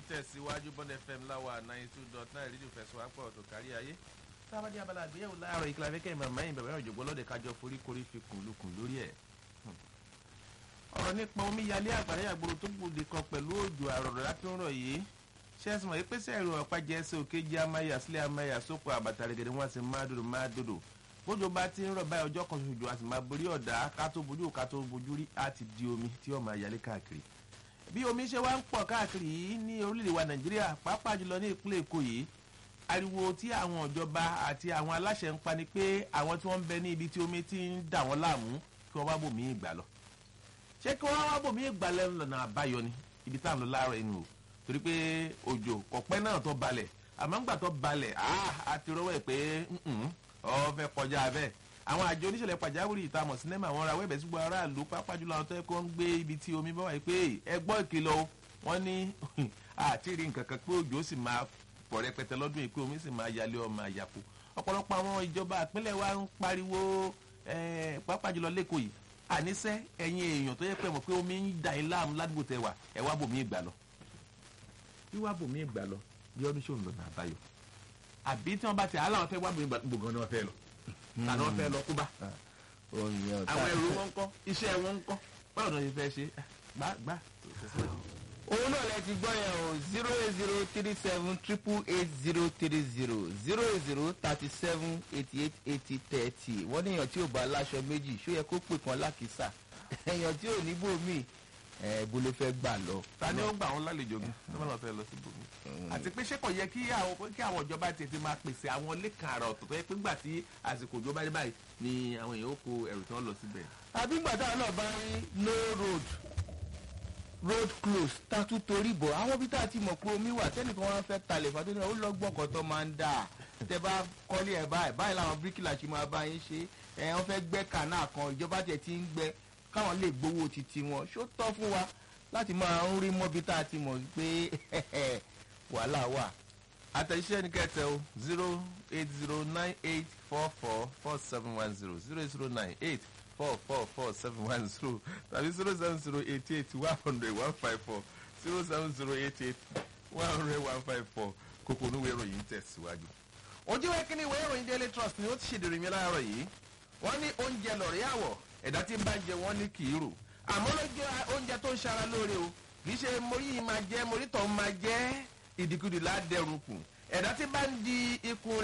tẹ̀síwájú bond fm láwa ninety two dot nine rédíò fẹsọ̀ àpọ̀ ọ̀tọ̀ kárí ayé. sábàdí abala àgbéyẹ̀wò láàárọ̀ ìkìlá fẹ́kẹ́ màmá yìí bàbá òjògbó lọ́dẹ kájọ forí korí fi kùn lukùn lórí ẹ̀. ọ̀rọ̀ nípa omíyalé àgbàdo àgbòrò tó gbòde kan pẹ̀lú òjò àrọ̀rọ̀ láti ń rọ̀ yìí ṣẹ́sìn mọ̀ pé sẹ́ẹ̀rù ọ̀pá jẹ́ ẹsẹ̀ òkè jẹ́ amáyà sílẹ̀ amáyà sóko àbàtà rẹ̀gẹ̀dẹ̀ wọn sì máa dòdò máa dòdò bójú bá ti ń rọ̀ báyìí ọjọ́ kan ṣoṣo àti máa borí ọ̀dà ká tó bojú ká tó bojú rí á ti di omi tí ó máa yalé káàkiri bí omi ṣe wá ń pọ̀ káàkiri yìí ní orílẹ̀-èdè wa nàìjíríà pàápàá jùlọ ní ìpínlẹ̀ èkó yìí ariwo tí àwọn ìjọba àti àwọn aláṣẹ ń pa ni pé àwọn tí wọ́n ń bẹ ní ibi tí omi ti ń dà wọ́n láàmú kí wọ́n wá bòmí ìgbà lọ ṣé kí wọ́n wá bòmí ìgbà lẹ́nu lọ́nà àbáyọ ni ibi tá à ń lọ láàárọ̀ inú o torí pé òjò kọ̀pẹ́ náà tó balẹ̀ àmọ́ ńgbà tó balẹ̀ á ti rọ́wọ́ ẹ̀ pé ọ fẹ́ kọjá bẹ́ẹ̀ àwọn àjọ oníṣẹ̀lẹ̀ pàjáwìrì ìtamọ̀ sinimá àwọn ará wẹ́bẹ̀ sígbó aráàlú pápá jùlọ àwọn tó yẹ kó ń gbé ibi tí omi bá wà yìí pé ẹ gbọ́ ìkìlọ̀ o wọ́n ní àti rí nǹkan kan pé òjò sì máa pọ̀ rẹpẹtẹ lọ́dún yìí pé omi sì máa yalé ọmọ àyàpò ọ̀pọ̀lọpọ̀ àwọn ìjọba àpínlẹ̀ wa ń pariwo pápá jùlọ lẹ́kọ̀ọ́ yìí àníṣẹ́ ẹ̀yin èèyàn tó yẹ pé mọ̀ pé omi ń dà yín láàmú ládùúgbò tẹ wà ẹ wá bòmí ìgbà lọ wíwá bòmí ìgbà lọ bí ọdún ṣòun lọ́nà àbáyọ àbí tí wọ́n bá ti àhálà wọn fẹ́ wá bòmí ìgbà gbogbo ni wọ́n fẹ́ lọ àná wọn fẹ́ lọ kú bá àwọn ẹrù wọn ń kọ́ iṣẹ́ wọn ń kọ́ báwo ni wọ́n fẹ́ ṣe gbá gbá. òun náà lẹ ti gbọ́ yẹn o zero eight zero three seven triple eight zero three zero zero eight zero thirty seven eighty eight eighty thirty wọ́n ní èèyàn tí ò bá láṣọ méjì ṣó yẹ kó pè kan lákìsà èèyàn tí ò ní bòmí ẹ bó ló fẹ́ gbà lọ. ta ni ó gbà wọn lálejò bí tó bá lọ fẹ́ lọ sí bòmí. àti pé ṣé kò yẹ kí àwọn kí àwọn ìjọba tètè máa pèsè àwọn lẹ́kàn àrà ọ̀tọ̀ tó yẹ pé ńgbà tí àsìkò ìjọba dé báyìí ni àwọn èèyàn ó kó ẹrù tí wọ́n lọ síbẹ̀. àbí gbàdá náà bá rí no road road close tatu torí bọ̀ àwọn bí tá a ti mọ̀ pé omi wà tẹ́nìkan wọn fẹ́ talẹ̀ fàtó ní ó lọ́gbọ̀n kan tó máa ń dà tẹ bá kọ́lé ẹ̀ báyìí báyìí làwọn bíríkìlà ṣe máa bá yín ṣe ẹ̀ wọ́n fẹ́ gbẹ́ kànáà kan ìjọba tẹ̀ ti ń gbẹ́ káwọn lè gbowó titi wọn ṣó tọ́ fún wa láti máa ń rí mọ́bí tá a ti mọ̀ pé wàhálà wà. àtẹ̀jíṣẹ́ ní kẹtẹ o zero eight zero nine eight four four four seven one zero zero zero nine eight four four four seven one zero tàbí zero seven zero eight eight one hundred one five four zero seven zero eight eight one hundred one five four kókó oníwèé ìròyìn tẹ̀síwájú. ojú ìwé kínní ìwé ìròyìn daily trust ni ó ti ṣèdèrè mi láàárọ̀ yìí wọ́n ní oúnjẹ lọ̀rí àwọ̀ ẹ̀dá tí ń bá jẹ wọ́n ní kì í rò àmọ́ ló jẹ́ oúnjẹ tó ń ṣara lóore o kì í ṣe morí yìí máa jẹ́ morí tó ń máa jẹ́ ìdìkudì ládẹ́rùn kù ẹ̀dá tí bá ń di ikùn